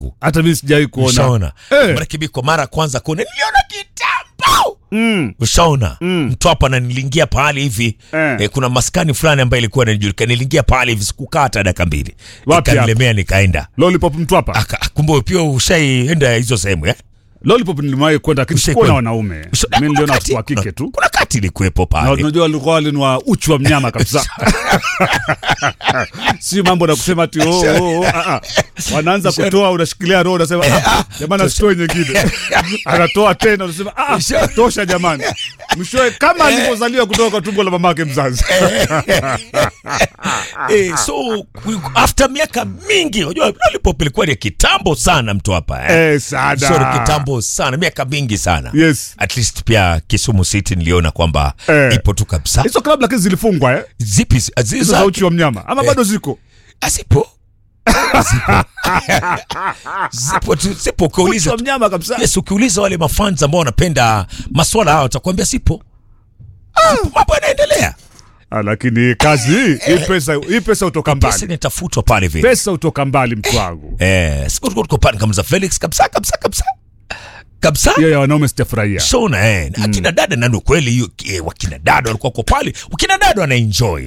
hata mimi sijawahi kuona ushaona Eh. marekebiko mara ya kwanza kuona niliona kitambo mm. ushaona Mm. mtwapa na niliingia pahali hivi Eh. eh, kuna maskani fulani ambayo ilikuwa inajulikana niliingia pahali hivi sikukaa hata dakika mbili Wapi ikanilemea nikaenda lollipop mtwapa Aka- kumbe pia ushaienda hizo sehemu eh? lollipop niliwahi kwenda lakini Ushai sikuwa na kwenda? wanaume Usha- mimi niliona wakati- watoto wa kike tu kuna kati ilikuwepo na pale unajua walikuwa walinwa uchu wa mnyama kabisa si mambo na kusema ati oh, oh, oh, ah, ah. wanaanza kutoa unashikilia roho unasema ah, jamani asitoe nyingine anatoa tena unasema ah, tosha jamani mwishowe kama alivyozaliwa kutoka kwa tumbo la mamake mzazi eh, so ku- after miaka mingi unajua lollipop ilikuwa ni kitambo sana mtu hapa eh? eh, sada Sorry, kitambo sana miaka mingi sana yes at least pia kisumu city niliona kwamba Eh. ipo tu kabisa hizo klabu lakini zilifungwa eh? zipi zi- hizo zi- za uchi wa mnyama ama bado ziko zipo zipo zipo tu zipo uchi ukiuliza wa mnyama kabisa yes ukiuliza wale mafans ambao wanapenda maswala hao watakwambia sipo Zipo, mambo yanaendelea Ah, lakini kazi hii hii pesa hii pesa utoka pesa mbali inatafutwa pale vile pesa utoka mbali mtu wangu eh siku tuko tuko pale kama za Felix kabisa kabisa kabisa kabisa hiyo ya wanaume sitafurahia shona eh na akina dada nani kweli hiyo eh, wakina dada walikuwa kwa pale wakina dada wana enjoy